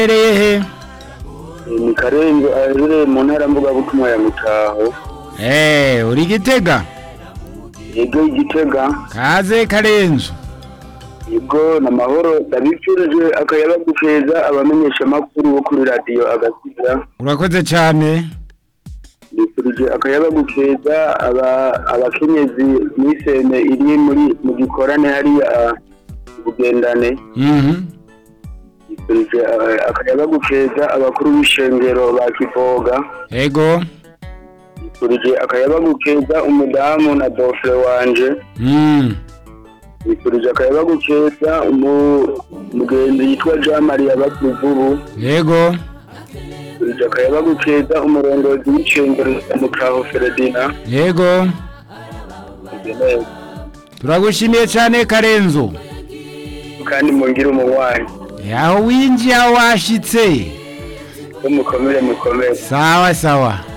Hereye he? ni karenzo aherereye mu ntara mvugabutumwa ya mutaho Eh, uri Gitega? yego igitega Kaze Karenzo. yego namahoro ndabifurije akayabagu keza abamenyesha amakuru bo kuri radiyo agasiza Urakoze cyane. ndifurije akayabagu keza aba- abakenyezi n'isene iri muri mu gikorane hariya bugendane Mhm. ndifurije eh, akayabagu keza abakuru b'ishengero ba kivoga Ego. ndifurije akayabagu keza umudamu na dofre wanje Mm. ndifurije akayabagu keza umu- umugenzi yitwa jean marie bakuvubu Ego. ndifurije akayabagu keza umurongozi w'ishengero rya mutaho feredina Ego. Turagushimiye cyane Karenzo. kandi mungire umunywanyi Yaho winjiye aho washitse. ko mukomere mukomere Sawa sawa.